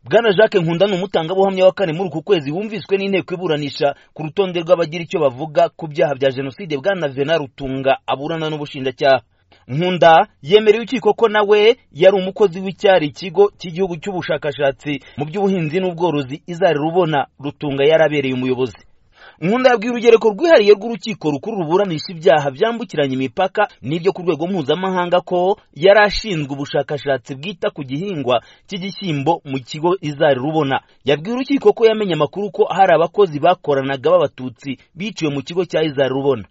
bwana jacques nkunda ni umutangabuhamya wa kane muri uku kwezi wumviswe n'inteko iburanisha ku rutonde rw'abagira icyo bavuga ku byaha bya jenoside bwana vena rutunga aburana n'ubushinjacyaha nkunda yemereye urukiko ko nawe yari umukozi w'icyari ikigo cy'igihugu cy'ubushakashatsi mu by'ubuhinzi n'ubworozi izari rubona rutunga yarabereye umuyobozi nkunda yabwiye urugereko rwihariye rw'urukiko rukuru ruburanisha ibyaha byambukiranya imipaka n'ibyo ku rwego mpuzamahanga ko yari ashinzwe ubushakashatsi bwita ku gihingwa cy'igishyimbo mu kigo izari rubona yabwiye urukiko ko yamenye amakuru ko hari abakozi bakoranaga b'abatutsi biciwe mu kigo cya izari rubona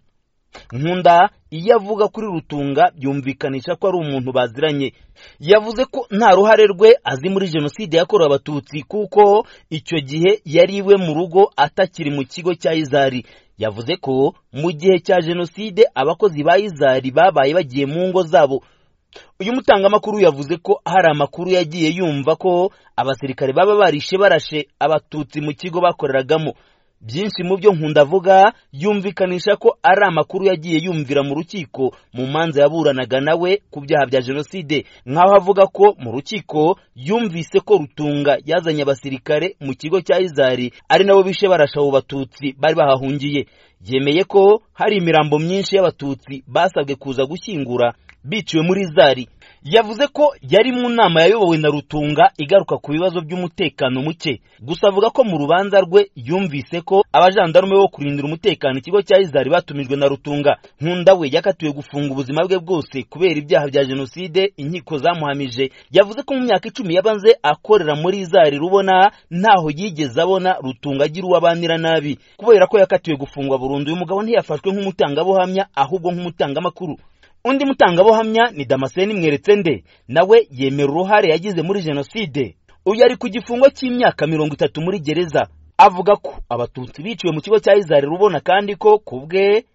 nkunda iyo avuga kuri rutunga byumvikanisha ko ari umuntu baziranye yavuze ko nta ruhare rwe azi muri jenoside yakorewe abatutsi kuko icyo gihe yari iwe mu rugo atakiri mu kigo cya izari yavuze ko mu gihe cya jenoside abakozi ba izari babaye bagiye mu ngo zabo uyu mutangamakuru yavuze ko hari amakuru yagiye yumva ko abasirikare baba barishe barashe abatutsi mu kigo bakoreragamo byinshi mu byo nkunda avuga yumvikanisha ko ari amakuru yagiye yumvira mu rukiko mu manza yaburanaga nawe ku byaha bya jenoside nk'aho avuga ko mu rukiko yumvise ko rutunga yazanye abasirikare mu kigo cya izari ari nabo bishe barasha abo batutsi bari bahahungiye yemeye ko hari imirambo myinshi y'abatutsi basabwe kuza gushyingura biciwe muri izari yavuze ko yari mu nama yayobowe na rutunga igaruka ku bibazo by'umutekano muke gusa avuga ko mu rubanza rwe yumvise ko abajandarume bo kurindira umutekano ikigo cya izari batumijwe na rutunga nkunda we yakatiwe gufunga ubuzima bwe bwose kubera ibyaha bya jenoside inkiko zamuhamije yavuze ko mu myaka icumi yabanze akorera muri izari rubona ntaho yigeze abona rutunga agira uwo abanira nabi kubera ko yakatiwe gufungwa burundu uyu mugabo ntiyafashwe nk'umutangabuhamya ahubwo nk'umutangamakuru undi mutangabuhamya ni damascene mweretse nde nawe yemera uruhare yagize muri jenoside uyu ari ku gifungo cy'imyaka mirongo itatu muri gereza avuga ko abatutsi biciwe mu kigo cya izari rubona kandi ko ku bwe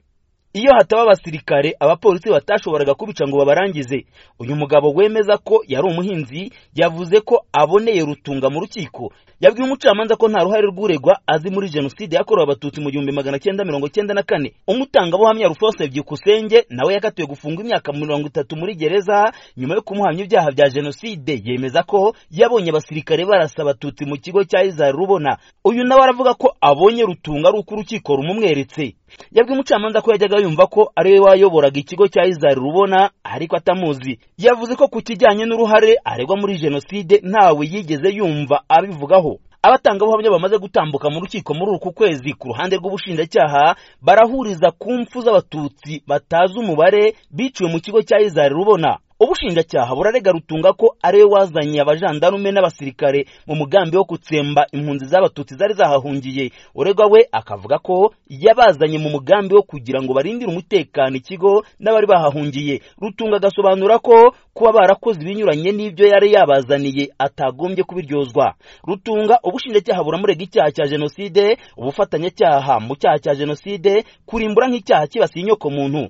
iyo hataba abasirikare abapolisi batashoboraga kubica ngo babarangize uyu mugabo wemeza ko yari umuhinzi yavuze ko aboneye rutunga mu rukiko yabwiye umucamanza ko nta ruhare rw'uregwa azi muri jenoside yakorewe abatutsi mu gihumbi magana cyenda mirongo cyenda na kane umutangabuhamya rufose byikusenge nawe yakatiwe gufungwa imyaka mirongo itatu muri gereza nyuma yo kumuhamya ibyaha bya jenoside yemeza ko yabonye abasirikare barasa abatutsi mu kigo cya izari rubona uyu nawe aravuga ko abonye rutunga ari uko urukiko rumumweretse yabwiye umucamanza ko yajyaga yumva ko ari we wayoboraga ikigo cya izari rubona ariko atamuzi yavuze ko ku kijyanye n'uruhare aregwa muri jenoside ntawe yigeze yumva abivugaho abatangabuhamya bamaze gutambuka mu rukiko muri uku kwezi ku ruhande rw'ubushinjacyaha barahuriza ku mfu z'abatutsi batazi umubare biciwe mu kigo cya izari rubona ubushinjacyaha burarega rutunga ko ari we wazanye abajandarume n'abasirikare mu mugambi wo gutsemba impunzi z'abatutsi zari zahahungiye uregwa we akavuga ko yabazanye mu mugambi wo kugira ngo barindire umutekano ikigo n'abari bahahungiye rutunga agasobanura ko kuba barakoze ibinyuranye n'ibyo yari yabazaniye atagombye kubiryozwa rutunga ubushinjacyaha buramurega icyaha cya jenoside ubufatanyacyaha mu cyaha cya jenoside kurimbura nk'icyaha kibasiye inyokomuntu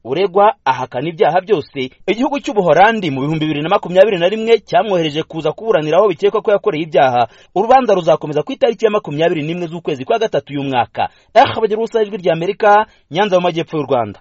uregwa ahakana ibyaha byose igihugu cy'ubuholandi mu bihumbi bibiri na makumyabiri na rimwe cyamwohereje kuza kuburanira aho bikekwa ko yakoreye ibyaha urubanza ruzakomeza ku itariki ya makumyabiri n'imwe z'ukwezi kwa gatatu y'umwaka eh abagira ubusa ijwi ry'amerika nyanza mu majyepfo y'u rwanda